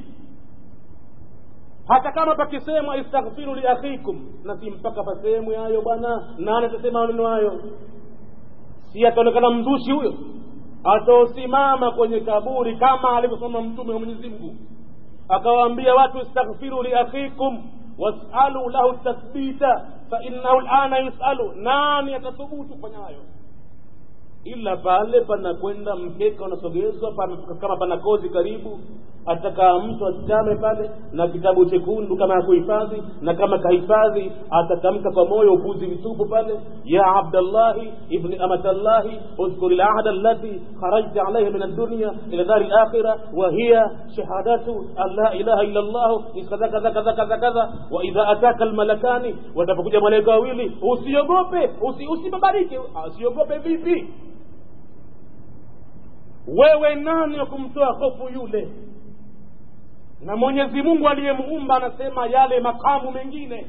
hata kama pakisemwa istaghfiru liakhikum na si mpaka pasehemu hayo bwana nani atasema maneno hayo si ataonekana mzushi huyo ataosimama kwenye kaburi kama alivyosoma mtume wa mwenyezi mungu akawaambia watu istaghfiru liakhikum wasalu lahu tathbita fainahu lana yusalu nani atathubutu kufanya hayo ila pale panakwenda mkeka unasogezwa pana, kama pana kozi karibu atakaa mtu asitame pale na kitabu chekundu kama ya kuhifadhi na kama kahifadhi atatamka kwa moyo upuzi mtupu pale ya abdallahi ibni amatallahi udhkuri lahda allati kharajta alaihi min addunya ila dari lakhira wa hiya shahadatu an la ilaha illa llah kadha kadha kadha kadha kadha wa idha ataka almalakani watapokuja malaika wawili usiogope usi, usibabarike usiogope vipi wewe nani wa kumtoa hofu yule na mwenyezi mungu aliyemuumba anasema yale makamu mengine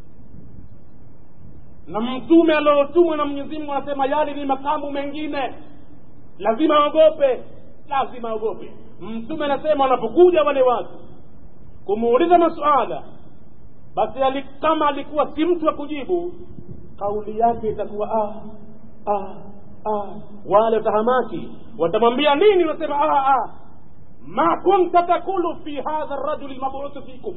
na mtume aliotumwa na mwenyezi mungu anasema yale ni makamu mengine lazima aogope lazima aogope mtume anasema wanapokuja wale watu kumuuliza masuala basi ali, kama alikuwa si mtu wa kujibu kauli yake itakuwa ah, ah, ah. wale watahamaki watamwambia nini wanasema ah, ah. ma kunta takulu fi hadha rajuli lmabuthu fikum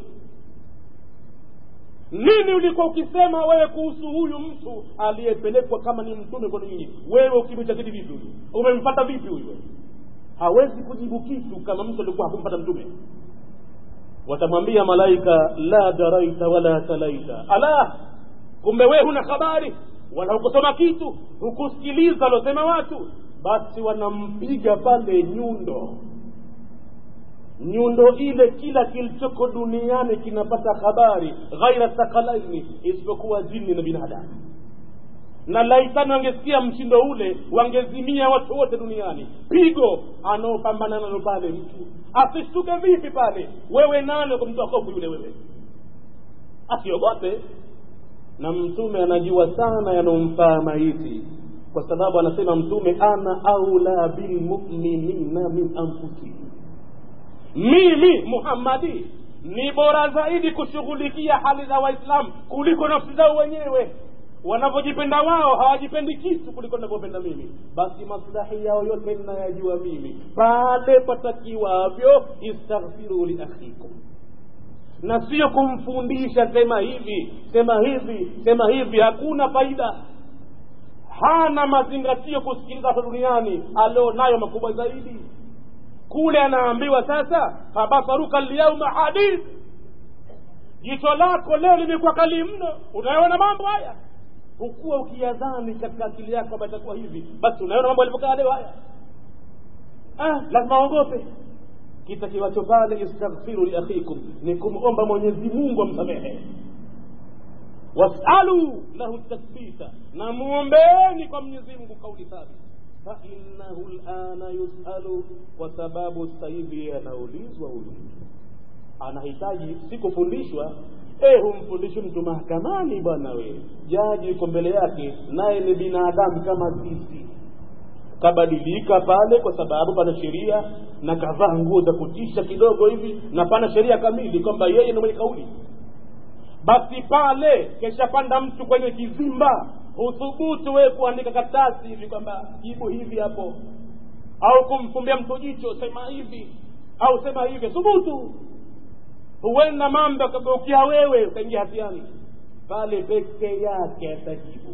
nini ulikuwa ukisema wewe kuhusu huyu mtu aliyepelekwa kama ni mtume kwenu nyinyi wewe ukimwitakidi vipi huyu umempata vipi huyu hawezi kujibu kitu kama mtu alikuwa hakumpata mtume watamwambia malaika la daraita wala talaita ala kumbe wewe huna habari wala hukusoma kitu hukusikiliza alosema watu basi wanampiga pale nyundo nyundo ile kila kilichoko duniani kinapata habari ghaira thakalaini isipokuwa jini na binadamu na laitani wangesikia mshindo ule wangezimia watu wote duniani pigo anaopambana nalo pale mtu asishtuke vipi pale wewe nani kumtoa hofu yule wewe asiogope na mtume anajua sana yanomfaa maiti kwa sababu anasema mtume ana aula bilmuminina min anfusihim mimi muhammadi ni bora zaidi kushughulikia hali za waislamu kuliko nafsi zao wenyewe wanavyojipenda wao hawajipendi kitu kuliko navyopenda mimi basi maslahi yao yote ninayajua mimi pale patakiwavyo istaghfiru liakhikum na sio kumfundisha sema hivi sema hivi sema hivi hakuna faida hana mazingatio kusikiliza hapa duniani alionayo makubwa zaidi kule anaambiwa sasa fabasaruka lyauma hadid jicho lako leo limekuwa kali mno unayoona mambo haya hukuwa ukiyadhani katika akili yako kwamba itakuwa hivi basi unaona mambo yalivyokaa leo haya ah, lazima aogope kitakiwacho pale istaghfiru liakhikum ni kumomba mwenyezi mungu amsamehe wasalu lahu tathbita na muombeeni kwa mwenyezi mungu kauli thabit fainahu lana yusalu kwa sababu sasa hivi anaulizwa huyu anahitaji si kufundishwa eh humfundishi mtu mahakamani bwana we jaji yuko mbele yake naye ni binadamu kama sisi kabadilika pale kwa sababu pana sheria na kavaa nguo za kutisha kidogo hivi na pana sheria kamili kwamba yeye ni mwenye kauli basi pale keshapanda mtu kwenye kizimba huthubutu wewe kuandika karatasi hivi kwamba jibu hivi hapo au kumfumbia mtu jicho sema hivi au sema hivi thubutu huenda mambo akageukia wewe ukaingia hatiani pale peke yake atajibu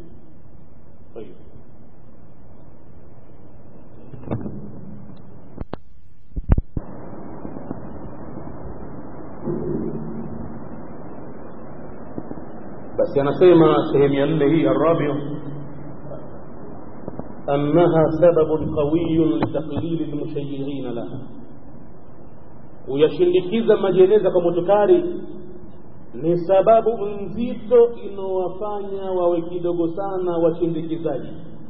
basi anasema sehemu ya nne hii arabiu annaha sababun qawiyun litaklili lmushayiina laha kuyashindikiza majeneza kwa motukari ni sababu nzito inaowafanya wawe kidogo sana washindikizaji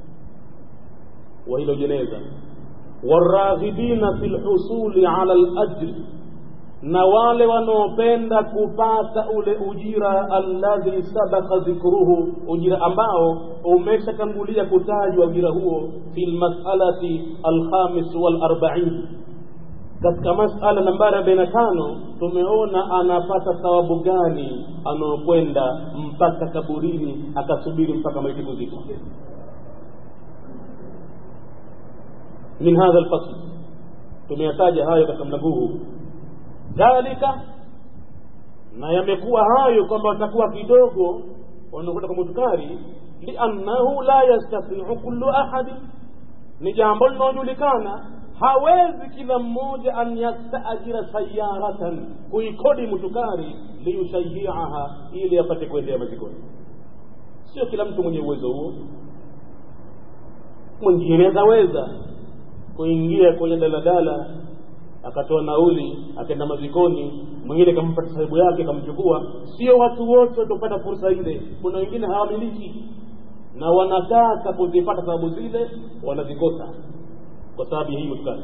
wa hilo jeneza waraghibina fi lhusuli ala lajri na wale wanaopenda kupata ule ujira alladhi sabaka dhikruhu ujira ambao umeshatangulia kutajwa ujira huo fi lmasalati alkhamis walarbain katika masala nambari arobaini na tano tumeona anapata thawabu gani anaokwenda mpaka kaburini akasubiri mpaka maiti kuzikwa min hadha lfasl tumeyataja hayo katika mlango huu dhalika na yamekuwa hayo kwamba watakuwa kidogo wanakwenda kwa mutukari liannahu la yastatiu kullu ahadi ni jambo linalojulikana hawezi kila mmoja an yastaajira sayaratan kuikodi mutukari liyushayiaha ili apate kuendea mazikoni sio kila mtu mwenye uwezo huo mwingine ataweza kuingia kwenye daladala akatoa nauli akaenda mazikoni mwingine kampata sahibu yake kamchukua sio watu wote watopata fursa ile kuna wengine hawamiliki na wanataka kuzipata sababu zile wanazikosa kwa sababu ya hii mutkari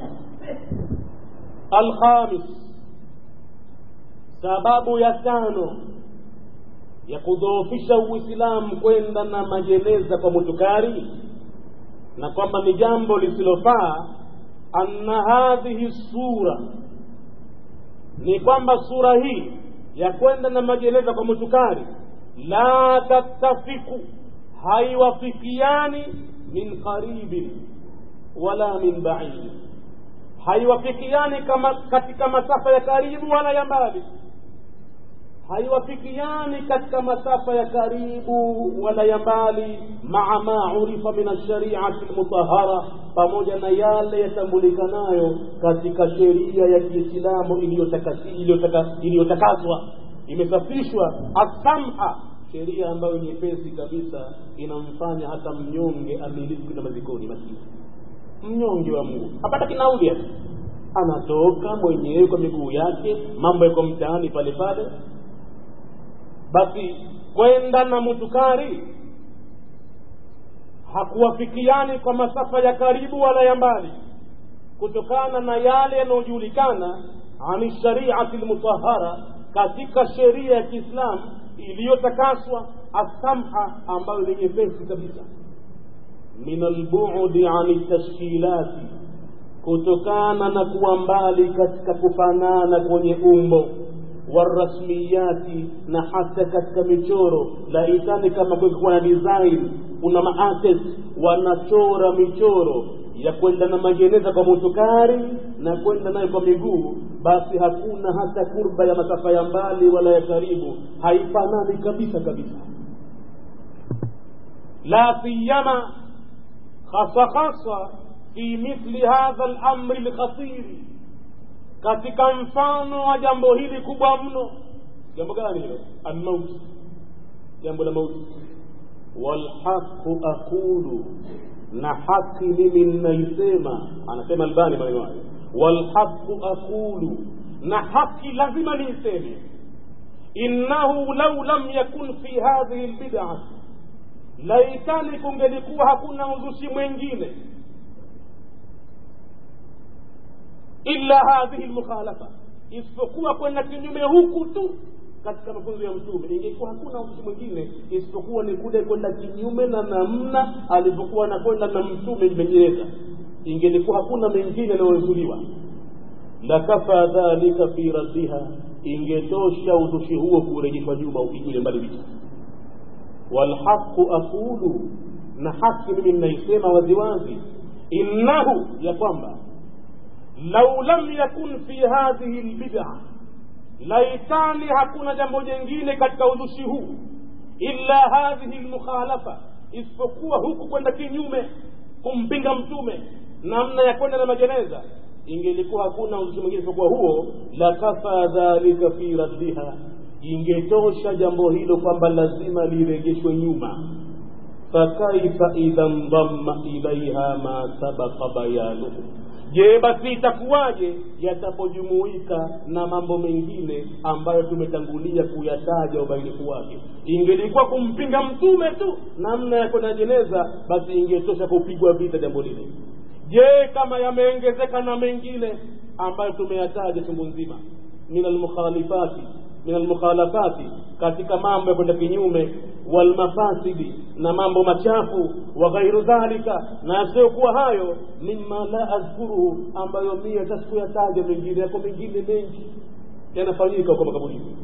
alkhamis sababu ya tano ya kudhoofisha uislamu kwenda na majeneza kwa mutukari na kwamba ni jambo lisilofaa anna hadhihi sura ni kwamba sura hii ya kwenda na majeneza kwa mutukari la tattafiku haiwafikiani min qaribin wala min baidi haiwafikiani kama katika masafa ya karibu wala ya mbali haiwafikiani katika masafa ya karibu wala ya mbali maa ma urifa min alshariati lmutahara pamoja na yale yatambulikanayo katika sheria ya kiislamu iliyotakaswa imesafishwa asamha sheria ambayo nyepesi kabisa inamfanya hata mnyonge amiliki na mazikoni maskini mnyonge wa mungu hapata kinauli hata anatoka mwenyewe kwa miguu yake mambo yako mtaani pale pale basi kwenda na mutukari hakuwafikiani kwa masafa ya karibu wala ya mbali kutokana na yale yanayojulikana ani shariati lmutahara katika sheria ya kiislamu iliyotakaswa asamha ambayo ni nyepesi kabisa min albudi ani tashkilati kutokana na kuwa mbali katika kufanana kwenye umbo warasmiyati na hata katika michoro laitani kama kuwa na design kuna maartist wanachora michoro ya kwenda na majeneza kwa mutukari na kwenda nayo kwa miguu basi hakuna hata kurba ya masafa ya mbali wala ya karibu haifanani kabisa kabisa la siyama hasa hasa fi mithli hadha lamri lkhatiri katika mfano wa jambo hili kubwa mno jambo gani hilo almauti jambo la mauti walhaqu aqulu na haki mimi ninaisema anasema albani maneno hayo walhaqu aqulu na haki lazima niiseme innahu lau lam yakun fi hadhihi lbidati laitani kungelikuwa hakuna uzushi mwengine illa hadhihi lmukhalafa isipokuwa kwenda kinyume huku tu katika mafunzo ya mtume ingekuwa hakuna uzushi mwingine isipokuwa ni kule kwenda kinyume na namna alivyokuwa anakwenda na mtume imejeleza ingelikuwa hakuna mengine yanayozuliwa lakafa dhalika fi raddiha ingetosha uzushi huo kurejeshwa nyuma upigile mbali vita walhaqu aqulu na haki mimi ninaisema waziwazi innahu ya kwamba lau lam yakun fi hadhihi lbida laitani hakuna jambo jengine katika uzushi huu illa hadhihi lmukhalafa isipokuwa huku kwenda kinyume kumpinga mtume namna ya kwenda na majeneza ingelikuwa hakuna uzushi mwingine isipokuwa huo lakafa dhalika fi raddiha ingetosha jambo hilo kwamba lazima lirejeshwe nyuma fakaifa idha ndamma ilaiha ma sabaka bayanuhu je basi itakuwaje yatapojumuika na mambo mengine ambayo tumetangulia kuyataja ubainifu wake ingelikuwa kumpinga mtume tu namna ya kwenda jeneza basi ingetosha kupigwa vita jambo lile je kama yameongezeka na mengine ambayo tumeyataja chungu nzima min almukhalifati min almukhalafati katika mambo ya kwenda kinyume walmafasidi na mambo machafu wa ghairu dhalika na yasiyokuwa hayo mima la adhkuruhu ambayo mie hata sikuyataja mengine yako mengine mengi yanafanyika huko makaburini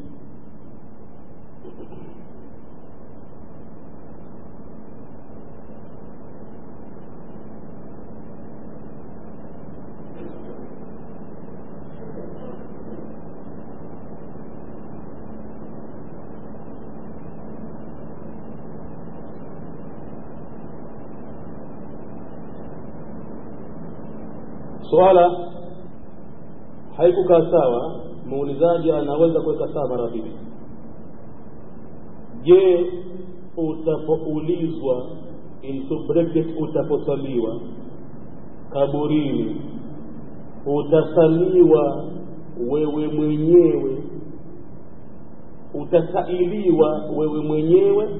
swala haikukaa sawa muulizaji anaweza kuweka sawa mara mbili je utapoulizwa into bracket utaposaliwa kaburini utasaliwa wewe mwenyewe utasailiwa wewe mwenyewe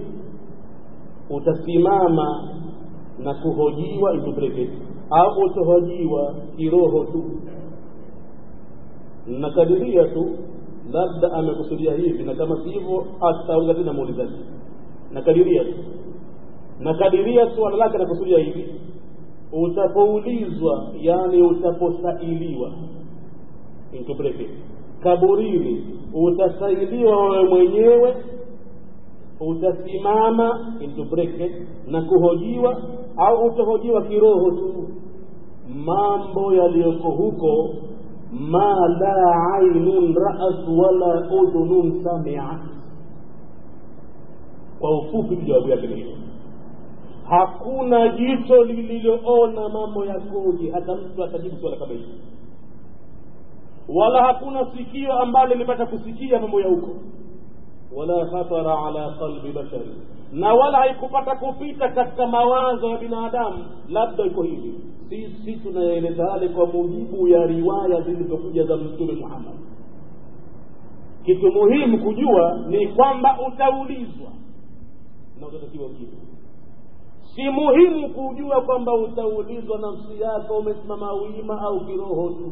utasimama na kuhojiwa into bracket au utahojiwa kiroho tu nakadiria tu labda amekusudia hivi na kama si hivyo atauliza tena muulizaji nakadiria tu nakadiria suala lake anakusudia hivi utapoulizwa yani utaposailiwa into bracket kaburini utasailiwa wewe mwenyewe utasimama into bracket na kuhojiwa au utahojiwa kiroho tu mambo yaliyoko huko ma la ainun raat wala udhunun samiat kwa ufupi jawabu yake ni hiyo hakuna jicho lililoona mambo yakoje hata mtu atajibu swala kama hili wala hakuna sikio ambalo limepata kusikia mambo ya huko wala khatara ala qalbi bashari na wala haikupata kupita katika mawazo ya binadamu labda iko hivi sisi tunaeleza hali kwa mujibu ya riwaya zilizokuja za mtume muhammad kitu muhimu kujua ni kwamba utaulizwa na utatakiwa ujibu si muhimu kujua kwamba utaulizwa nafsi yako umesimama wima au kiroho tu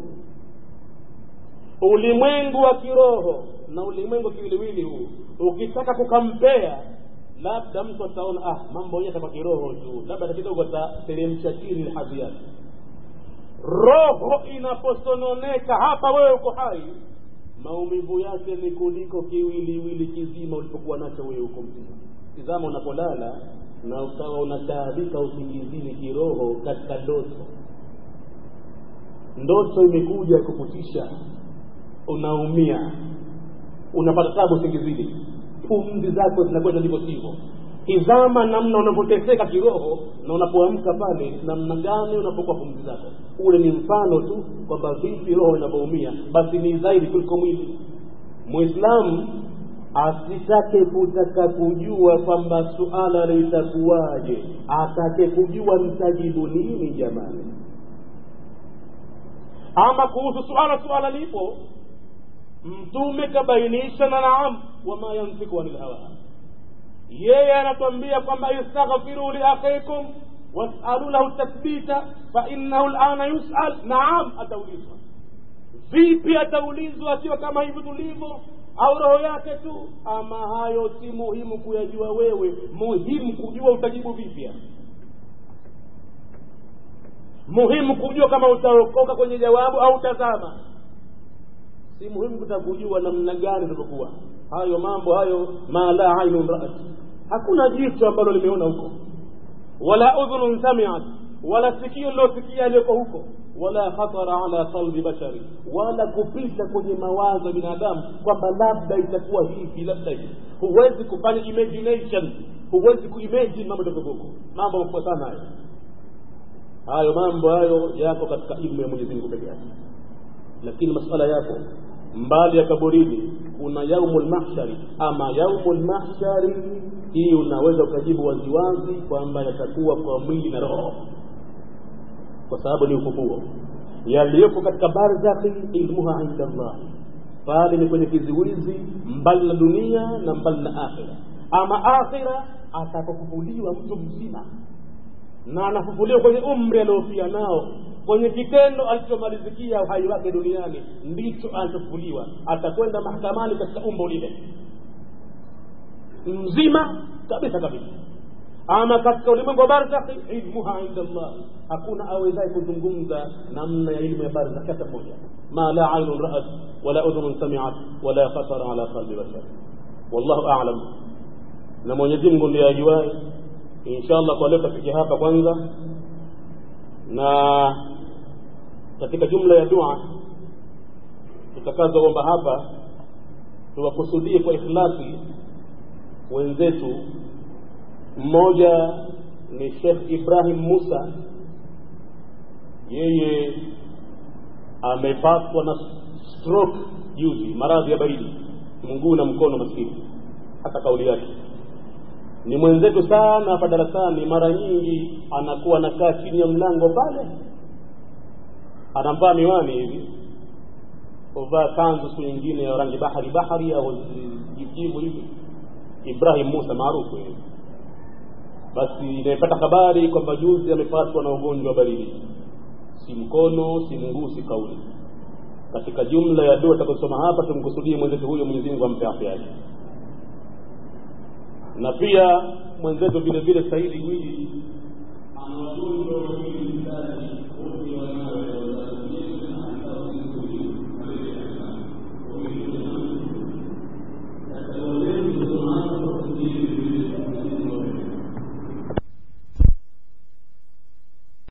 ulimwengu wa kiroho na ulimwengu kiwiliwili huu ukitaka kukampea labda mtu ataona ah mambo yenyewe kama kiroho tu labda kidogo atateremsha chini hadhi yake roho inaposononeka hapa wewe uko hai maumivu yake ni kuliko kiwiliwili kizima ulipokuwa nacho wewe uko mzima tizama unapolala na ukawa unataabika usingizini kiroho katika ndoto ndoto imekuja kukutisha unaumia unapata tabu usingizini pumzi zako zinakwenda ndivyo sivyo tizama namna unavyoteseka kiroho na unapoamka pale namna gani unapokuwa pumzi zako ule ni mfano tu kwamba vipi roho inavyoumia basi ni zaidi kuliko mwili mwislamu asitake kutaka kujua kwamba suala litakuwaje atake kujua mtajibu nini jamani ama kuhusu suala suala lipo mtume kabainisha na naam wama yantiku anil hawa yeye anatuambia kwamba istaghfiru liakhikum wasalu lahu tathbita fainahu lana yusal naam ataulizwa vipi ataulizwa akiwa kama hivi tulivyo au roho yake tu ama hayo si muhimu kuyajua wewe muhimu kujua utajibu vipya muhimu kujua kama utaokoka kwenye jawabu au utazama si muhimu kutaka kujua namna gani utavyokuwa hayo mambo hayo ma la ainun raat hakuna jicho ambalo limeona huko wala udhunun samiat wala sikio lilosikia aliyoko huko wala khatara ala qalbi bashari wala kupita kwenye mawazo ya binadamu kwamba labda itakuwa hivi labda hivi huwezi kufanya imagination huwezi kuimagine mambo takokoko mambo mafuatana hayo hayo mambo hayo yako katika ilmu ya mwenyezi mungu peke yake lakini masala yako mbali ya kaburini kuna yaumu lmahshari ama yaumu lmahshari hii unaweza ukajibu waziwazi kwamba yatakuwa kwa mwili na roho kwa sababu ni ufufuo yaliyoko katika barzakhi ilmuha inda Allah pale ni kwenye kiziwizi mbali na dunia na mbali na akhira ama akhira atapofufuliwa mtu mzima na anafufuliwa kwenye umri aliofia nao kwenye kitendo alichomalizikia uhai wake duniani ndicho anachofufuliwa atakwenda mahakamani katika umbo lile mzima kabisa kabisa ama katika ulimwengu wa barzakhi ilmuha inda Allah hakuna awezaye kuzungumza namna ya ilmu ya barzakhi hata mmoja ma la ainun ra'at wala udhunun sami'at wala khatara ala qalbi bashar wallahu a'lam na Mwenyezi Mungu ndiye ajuaye inshallah kwa leo tutafikia hapa kwanza na katika jumla ya dua tutakazoomba hapa tuwakusudie kwa ikhlasi wenzetu mmoja ni Sheikh Ibrahim Musa yeye amepatwa na stroke juzi maradhi ya baridi mguu na mkono maskini hata kauli yake ni mwenzetu sana hapa darasani mara nyingi anakuwa anakaa chini ya mlango pale anamvaa miwani hivi uvaa kanzu siku nyingine ya rangi bahari bahari au jijivu hivi Ibrahim Musa maarufu hivi basi nimepata habari kwamba juzi amepatwa na ugonjwa wa baridi si mkono si mguu si kauli katika jumla ya dua tutakosoma hapa tumkusudie mwenzetu huyo Mwenyezi Mungu ampe afya yake na pia mwenzetu vile vile Saidi Gwiji